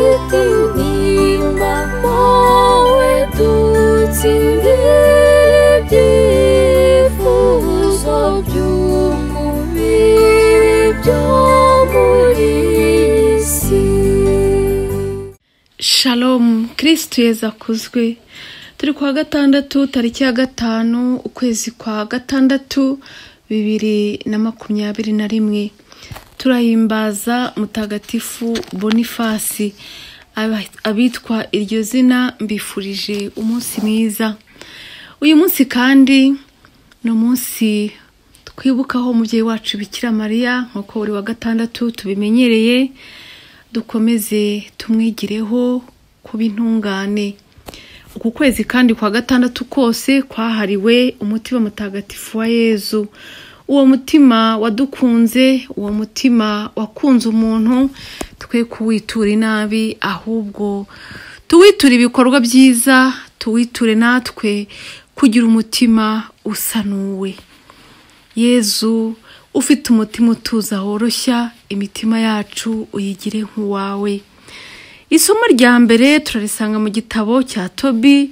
Afite mama we dutsinda ibyifuzo by'umubiri byo muri iyi si Shalom kirisitu yeza akuzwe turi kuwa gatandatu tariki ya gatanu ukwezi kwa gatandatu bibiri na makumyabiri na rimwe turahimbaza mutagatifu bonifasi Aba- abitwa iryo zina mbifurije umunsi mwiza uyu munsi kandi ni umunsi twibukaho umubyeyi wacu bikira mariya nk'uko buri wa gatandatu tubimenyereye dukomeze tumwigireho kuba intungane uku kwezi kandi kwa gatandatu kose kwahariwe umutima mutagatifu wa yezu uwo mutima wadukunze uwo mutima wakunze umuntu twe kuwitura inabi ahubwo tuwiture ibikorwa byiza tuwiture natwe kugira umutima usanuwe yezu ufite umutima utuza woroshya imitima yacu uyigire nk'uwawe isomo rya mbere turarisanga mu gitabo cya tobi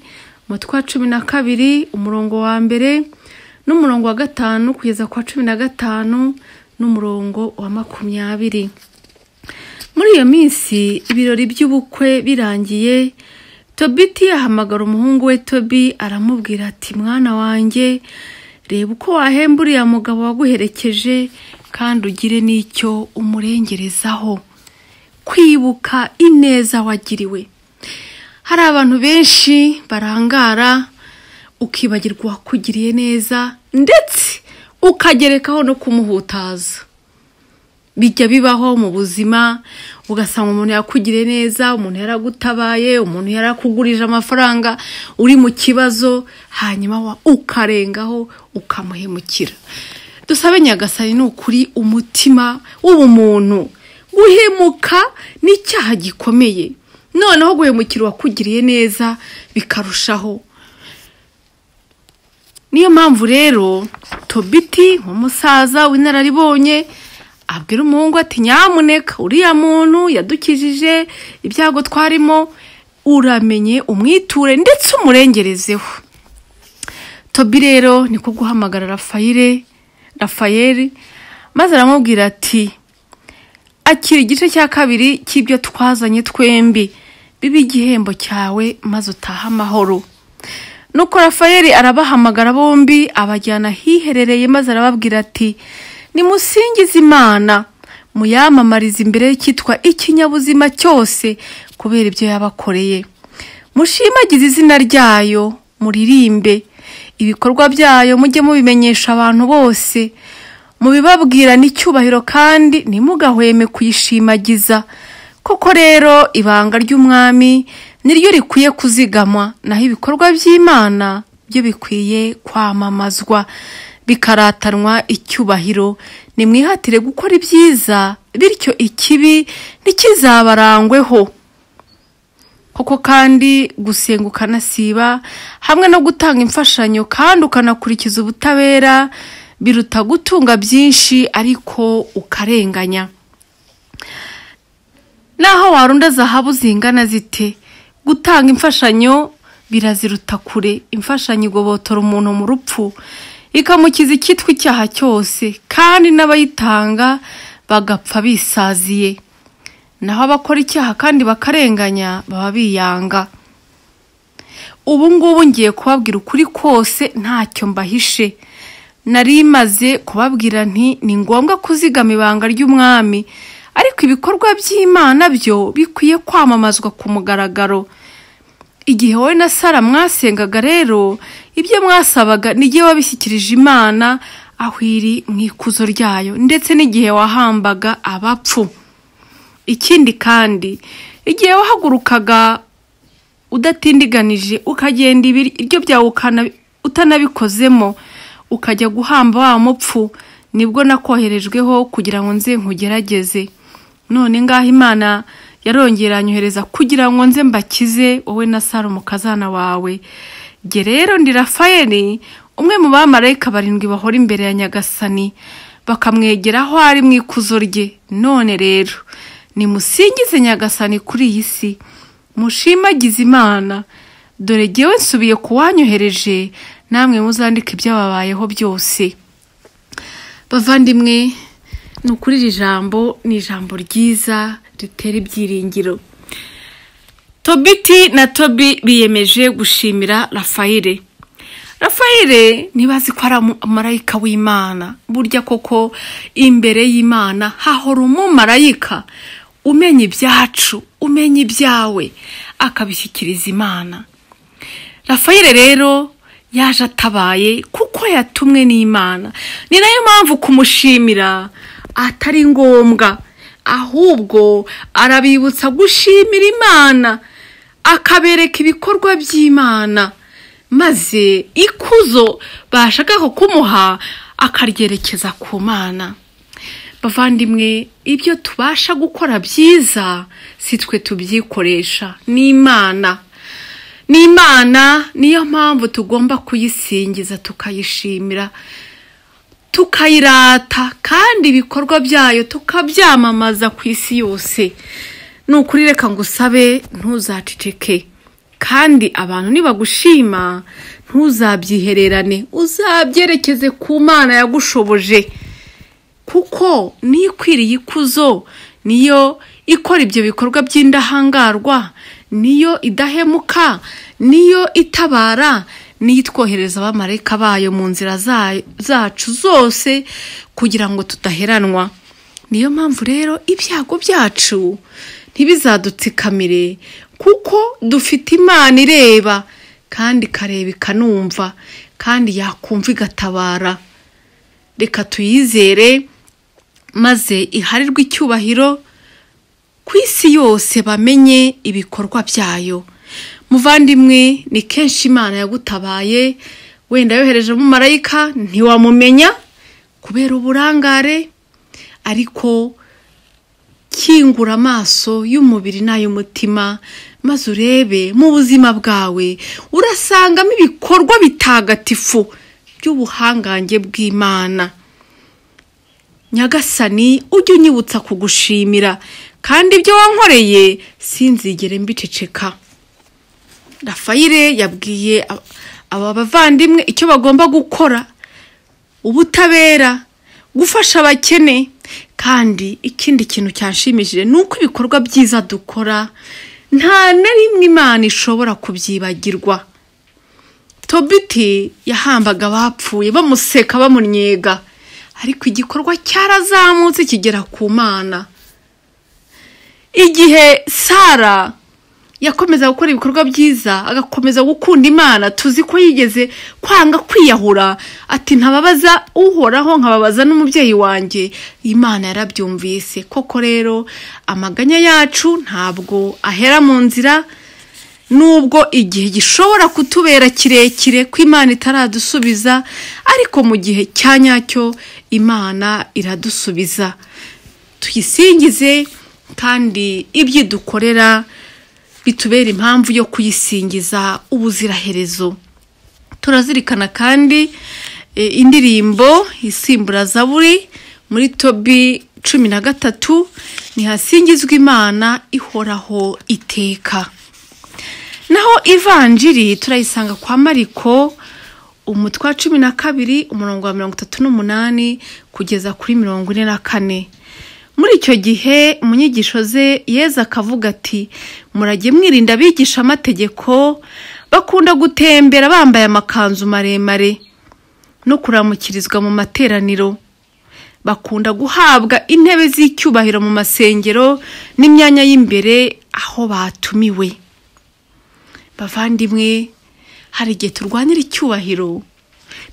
umutwe wa cumi na kabiri umurongo wa mbere n'umurongo wa gatanu kugeza ku wa cumi na gatanu n'umurongo wa makumyabiri muri iyo minsi ibirori by'ubukwe birangiye tobiti yahamagara umuhungu we tobi aramubwira ati mwana wanjye reba uko wahemba uriya mugabo waguherekeje kandi ugire n'icyo umurengerezaho kwibuka ineza wagiriwe hari abantu benshi barangara ukibagirwa uwakugiriye neza ndetse ukagerekaho no kumuhutaza bijya bibaho mu buzima ugasanga umuntu yakugiriye neza umuntu yaragutabaye umuntu yarakugurije amafaranga uri mu kibazo hanyuma wa- ukarengaho ukamuhemukira dusabe nyagasani ni ukuri umutima w'ubumuntu guhemuka ni icyaha gikomeye noneho guhemukira uwakugiriye neza bikarushaho niyo mpamvu rero tobiti nk'umusaza w'inararibonye abwira umuhungu ati nyamuneka uriya muntu yadukijije ibyago twarimo uramenye umwiture ndetse umurengerezeho tobi rero niko guhamagara rafayire rafayeli maze aramubwira ati akira igice cya kabiri cy'ibyo twazanye twembi bibe igihembo cyawe maze utahe amahoro nuko rafayeli arabahamagara bombi abajyana ahiherereye maze arababwira ati nimusingize imana muyamamarize imbere y'icyitwa ikinyabuzima cyose kubera ibyo yabakoreye mushimagize izina ryayo muririmbe ibikorwa byayo mujye mubimenyesha abantu bose mubibabwira n'icyubahiro kandi ntimugahweme kuyishimagiza koko rero ibanga ry'umwami niryo rikwiye kuzigamwa naho ibikorwa by'imana byo bikwiye kwamamazwa bikaratanwa icyubahiro nimwihatire gukora ibyiza bityo ikibi ntikizabarangweho koko kandi gusenga ukanasiba hamwe no gutanga imfashanyo kandi ukanakurikiza ubutabera biruta gutunga byinshi ariko ukarenganya naho warunda zahabu zingana zite gutanga imfashanyo biraziruta kure imfashanyo igobotora umuntu mu rupfu ikamukiza icyitwa icyaha cyose kandi n'abayitanga bagapfa bisaziye naho abakora icyaha kandi bakarenganya baba biyanga ubu ngubu ngiye kubabwira ukuri kose ntacyo mbahishe nari maze kubabwira nti ni ngombwa kuzigama ibanga ry'umwami ariko ibikorwa by'imana byo bikwiye kwamamazwa ku mugaragaro igihe wowe na sara mwasengaga rero ibyo mwasabaga n'igihe wabishyikirije imana aho iri mu ikuzo ryayo ndetse n'igihe wahambaga abapfu ikindi kandi igihe wahagurukaga udatindiganije ukagenda ibiryo byawe ukana- utanabikozemo ukajya guhamba wa mupfu nibwo nakoherejweho kugira ngo nze nkugerageze none ngaho imana yarongera anyohereza kugira ngo nze mbakize wowe na sara umukazana wawe jye rero ndi rafayeli umwe mu bamarayika barindwi bahora imbere ya nyagasani bakamwegera aho ari mu ikuzo rye none rero nimusingize nyagasani kuri iyi si mushimagize imana dore ngewe nsubiye kuwanyohereje namwe muzandika ibyababayeho byose bavandimwe ni ukuri iri jambo ni ijambo ryiza ritera ibyiringiro tobiti na tobi biyemeje gushimira rafayire rafayire ntibazi ko ari umumarayika w'imana burya koko imbere y'imana hahora umumarayika umenya ibyacu umenya ibyawe akabishyikiriza imana rafayire rero yaje atabaye kuko yatumwe n'imana ni nayo mpamvu kumushimira atari ngombwa ahubwo arabibutsa gushimira imana akabereka ibikorwa by'imana maze ikuzo bashakaga kumuha akaryerekeza ku mana bavandimwe ibyo tubasha gukora byiza si twe tubyikoresha ni imana ni imana niyo mpamvu tugomba kuyisingiza tukayishimira tukayirata kandi ibikorwa byayo tukabyamamaza ku isi yose ni ukuri reka ngo usabe ntuzaceceke kandi abantu nibagushima ntuzabyihererane uzabyerekeze ku mana yagushoboje kuko niyo ikwiriye ikuzo niyo ikora ibyo bikorwa by'indahangarwa niyo idahemuka niyo itabara niyo itwohereza abamarayika bayo mu nzira zacu zose kugira ngo tudaheranwa niyo mpamvu rero ibyago byacu ntibizadutsikamire kuko dufite imana ireba kandi ikareba ikanumva kandi yakumva igatabara reka tuyizere maze iharirwe icyubahiro ku isi yose bamenye ibikorwa byayo muvandimwe ni kenshi imana yagutabaye wenda yohereje umumarayika ntiwamumenya kubera uburangare ariko kingura amaso y'umubiri n'ay'umutima maze urebe mu buzima bwawe urasangamo ibikorwa bitagatifu by'ubuhangange bw'imana nyagasani ujye unyibutsa kugushimira kandi ibyo wankoreye sinzigere mbiceceka rafayire yabwiye aba bavandimwe icyo bagomba gukora ubutabera gufasha abakene kandi ikindi kintu cyashimishije ni uko ibikorwa byiza dukora nta na rimwe imana ishobora kubyibagirwa tobiti yahambaga abapfuye bamuseka bamunyega ariko igikorwa cyarazamutse kigera ku mana igihe sara yakomeza gukora ibikorwa byiza agakomeza gukunda imana tuzi ko yigeze kwanga kwiyahura ati ntababaza uhoraho nkababaza n'umubyeyi wanjye imana yarabyumvise koko rero amaganya yacu ntabwo ahera mu nzira nubwo igihe gishobora kutubera kirekire ko imana itaradusubiza ariko mu gihe cya nyacyo imana iradusubiza tuyisingize kandi ibyo idukorera bitubera impamvu yo kuyisingiza ubuziraherezo turazirikana kandi indirimbo isimbura zaburi muri tobi cumi na gatatu ntihasingizwe imana ihoraho iteka naho ivanjiri turayisanga kwa mariko umutwa cumi na kabiri umurongo wa mirongo itatu n'umunani kugeza kuri mirongo ine na kane muri icyo gihe mu nyigisho ze yeza akavuga ati murajye mwirinda abigisha amategeko bakunda gutembera bambaye amakanzu maremare no kuramukirizwa mu materaniro bakunda guhabwa intebe z'icyubahiro mu masengero n'imyanya y'imbere aho batumiwe bavandimwe hari igihe turwanira icyubahiro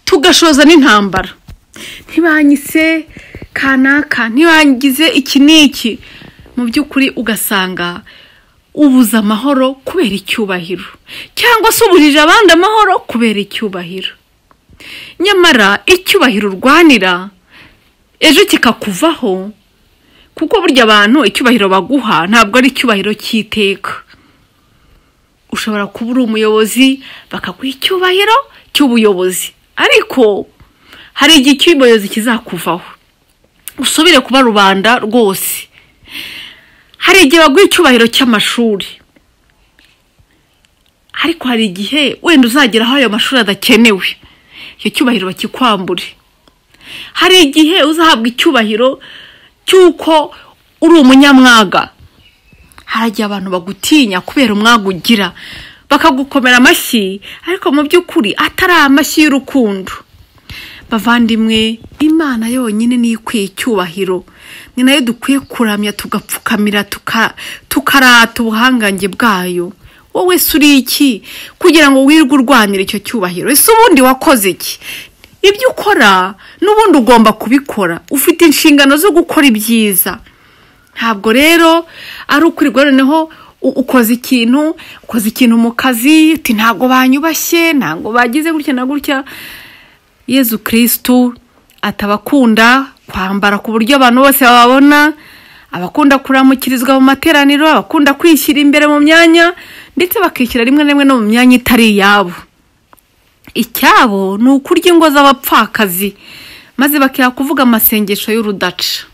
tugashoza n'intambara ntibanyise kanaka ntibangize iki n'iki mu by'ukuri ugasanga ubuze amahoro kubera icyubahiro cyangwa se uburije abandi amahoro kubera icyubahiro nyamara icyubahiro urwanira ejo kikakuvaho kuko burya abantu icyubahiro baguha ntabwo ari icyubahiro cy'iteka ushobora kuba uri umuyobozi bakaguha icyubahiro cy'ubuyobozi ariko hari igihe icy'ubuyobozi kizakuvaho usubire kuba rubanda rwose hari igihe baguha icyubahiro cy'amashuri ariko hari igihe wenda uzagera aho ayo mashuri adakenewe icyo cyubahiro bakikwambure hari igihe uzahabwa icyubahiro cy'uko uri umunyamwaga hari igihe abantu bagutinya kubera umwaga ugira bakagukomera amashyi ariko mu by'ukuri atari amashyi y'urukundo bavandimwe imana yonyine niyo ikwiye icyubahiro ni nayo dukwiye kuramya tugapfukamira tuka- tukarata ubuhangange bwayo wowe se uri iki kugira ngo wirwe urwanira icyo cyubahiro ese ubundi wakoze iki ibyo ukora n'ubundi ugomba kubikora ufite inshingano zo gukora ibyiza ntabwo rero ari ukwirirwa noneho u- ukoze ikintu ukoze ikintu mu kazi uti ntabwo banyubashye ntabwo bagize gutya na gutya yezu kirisitu atabakunda kwambara ku buryo abantu bose bababona abakunda kuramukirizwa mu materaniro abakunda kwishyira imbere mu myanya ndetse bakishyira rimwe na rimwe no mu myanya itari iyabo icyabo ni ukurya ingo z'abapfakazi maze bakira kuvuga amasengesho y'urudaca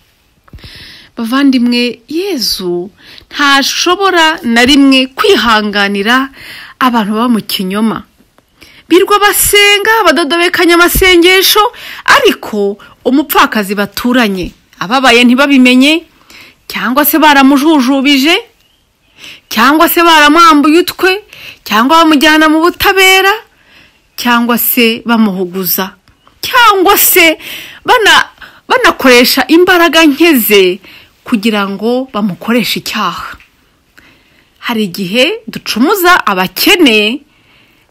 bavandimwe yezu ntashobora na rimwe kwihanganira abantu baba mu kinyoma birwa basenga badodobekanya amasengesho ariko umupfakazi baturanye ababaye ntibabimenye cyangwa se baramujujubije cyangwa se baramwambuye utwe cyangwa bamujyana mu butabera cyangwa se bamuhuguza cyangwa se bana banakoresha imbaraga nke ze kugira ngo bamukoreshe icyaha hari igihe ducumuza abakene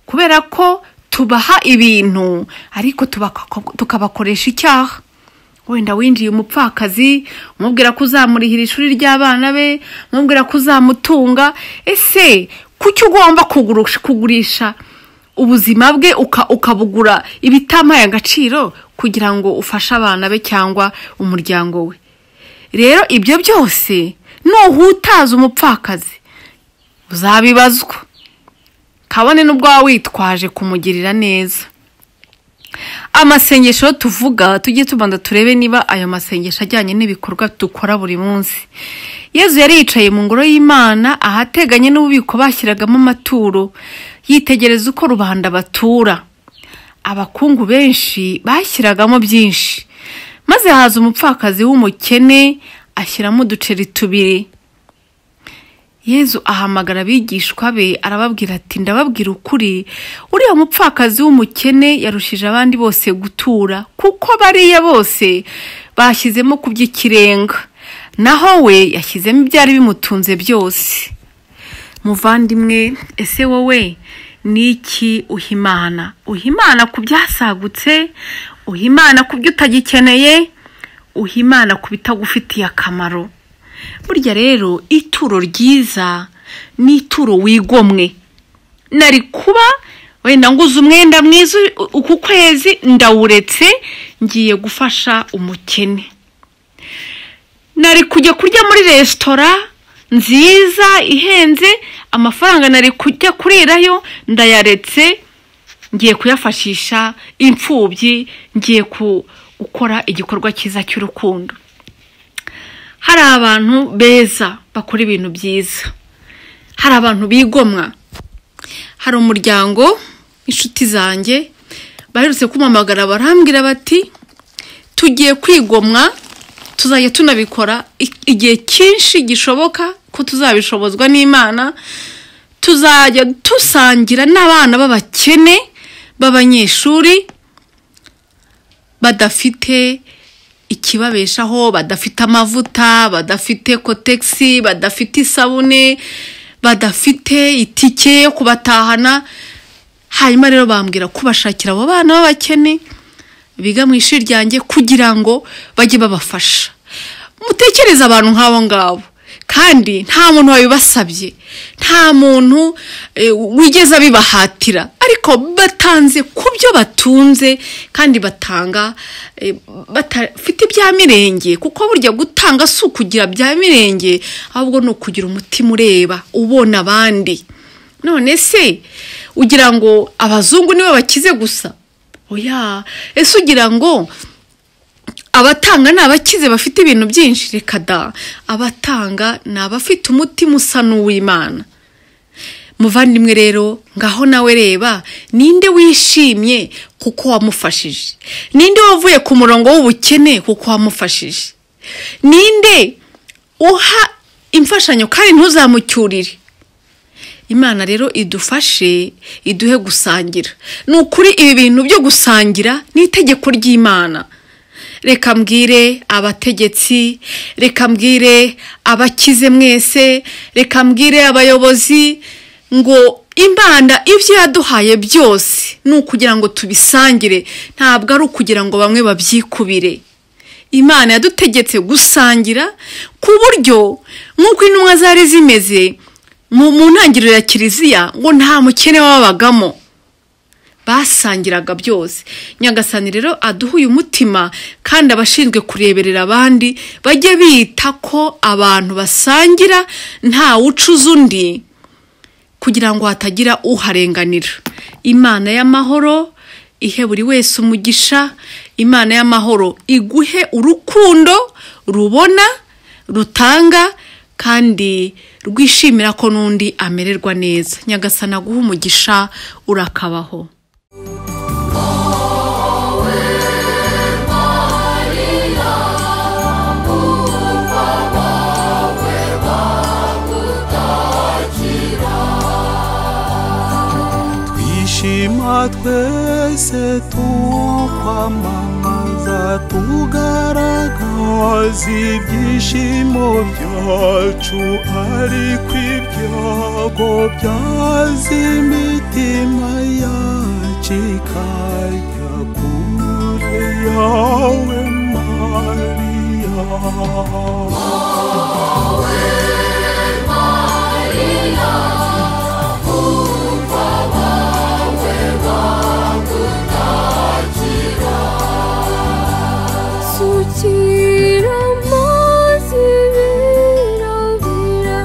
kubera ko tubaha ibintu ariko tubaka- tukabakoresha icyaha wenda winjiye umupfakazi umubwira ko uzamurihira ishuri ry'abana be umubwira ko uzamutunga ese kuki ugomba kugurisha, kugurisha ubuzima bwe uka- ukabugura ibitamaye agaciro kugira ngo ufashe abana be cyangwa umuryango we rero ibyo byose nuhutaza umupfakazi uzabibazwa kabone n'ubwo waba witwaje kumugirira neza amasengesho tuvuga tujye tubanza turebe niba ayo masengesho ajyanye n'ibikorwa dukora buri munsi yezu yari yicaye mu ngoro y'imana ahateganye n'ububiko bashyiragamo amaturo yitegereza uko rubanda batura abakungu benshi bashyiragamo byinshi maze haza umupfakazi w'umukene ashyiramo uduceri tubiri yezu ahamagara abigishwa be arababwira ati ndababwira ukuri uriya mupfakazi w'umukene yarushije abandi bose gutura kuko bariya bose bashyizemo ku by'ikirenga naho we yashyizemo ibyari bimutunze byose muvandimwe ese wowe ni iki uhimana uhimana ku byasagutse uhimana ku byo utagikeneye uhimana ku bitagufitiye akamaro burya rero ituro ryiza ni ituro wigomwe nari kuba wenda nguze umwenda mwiza u- uku kwezi ndawuretse ngiye gufasha umukene nari kujya kurya muri resitora nziza ihenze amafaranga nari kujya kurirayo ndayaretse ngiye kuyafashisha imfubyi ngiye ku- gukora igikorwa cyiza cy'urukundo hari abantu beza bakora ibintu byiza hari abantu bigomwa hari umuryango inshuti zanjye baherutse kumpamagara barambwira bati tugiye kwigomwa tuzajya tunabikora i- igihe cyinshi gishoboka ko tuzabishobozwa n'imana tuzajya dusangira n'abana b'abakene b'abanyeshuri badafite ikibabeshaho badafite amavuta badafite kotegisi badafite isabune badafite itike yo kubatahana hanyuma rero bambwira kubashakira abo bana b'abakene biga mu ishuri ryanjye kugira ngo bajye babafasha mutekereze abantu nk'abo ngabo kandi nta muntu wabibasabye nta muntu eh, wigeze abibahatira ariko batanze ku byo batunze kandi batanga eh, batafite ibya mirenge kuko burya gutanga si ukugira bya mirenge ahubwo ni ukugira umutima ureba ubona abandi none se ugira ngo abazungu nibo bakize gusa oya ese ugira ngo abatanga ni abakize bafite ibintu byinshi reka da abatanga ni abafite umutima usa n'uw'imana muvandimwe rero ngaho nawe reba ninde wishimye kuko wamufashije ninde wavuye ku murongo w'ubukene kuko wamufashije ninde uha imfashanyo kandi ntuzamucyurire imana rero idufashe iduhe gusangira ni ukuri ibi bintu byo gusangira ni itegeko ry'imana reka mbwire abategetsi reka mbwire abakize mwese reka mbwire abayobozi ngo imana ibyo yaduhaye byose ni ukugira ngo tubisangire ntabwo ari ukugira ngo bamwe babyikubire imana yadutegetse gusangira ku buryo nk'uko intumwa zari zimeze mu mu ntangiriro ya kiliziya ngo nta mukene wabagamo basangiraga byose nyagasani rero aduha uyu mutima kandi abashinzwe kureberera abandi bajye bita ko abantu basangira nta wucuza undi kugira ngo hatagira uharenganira imana y'amahoro ihe buri wese umugisha imana y'amahoro iguhe urukundo rubona rutanga kandi rwishimira ko n'undi amererwa neza nyagasana aguha umugisha urakabaho twishima twese tukwamamaza tugaragaza ibyishimo byacu ariko ibyago byaza imitima yacu ikajya kure yawe mariya sukira amazi birabira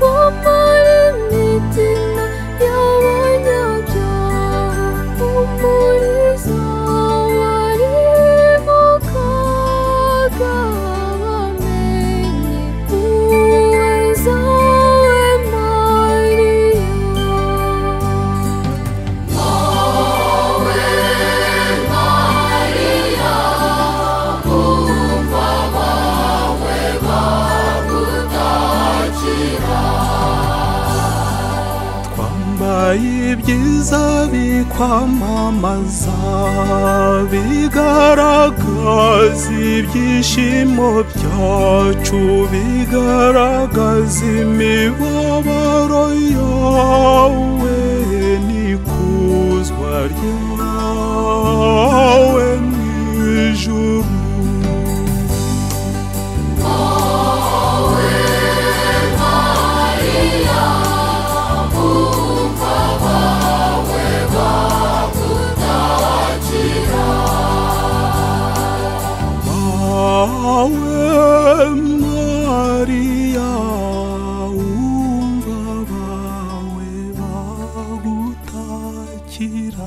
wamara imitima y'abanyabyaha umurizo wari mu kaga bamenye uweza we mariya twambaye ibyiza bikwamamaza bigaragaza ibyishimo byacu bigaragaza imibabaro yawe n'ikuzwa ryawe mu ijuru Awe Maria, umva bawe bagutakira.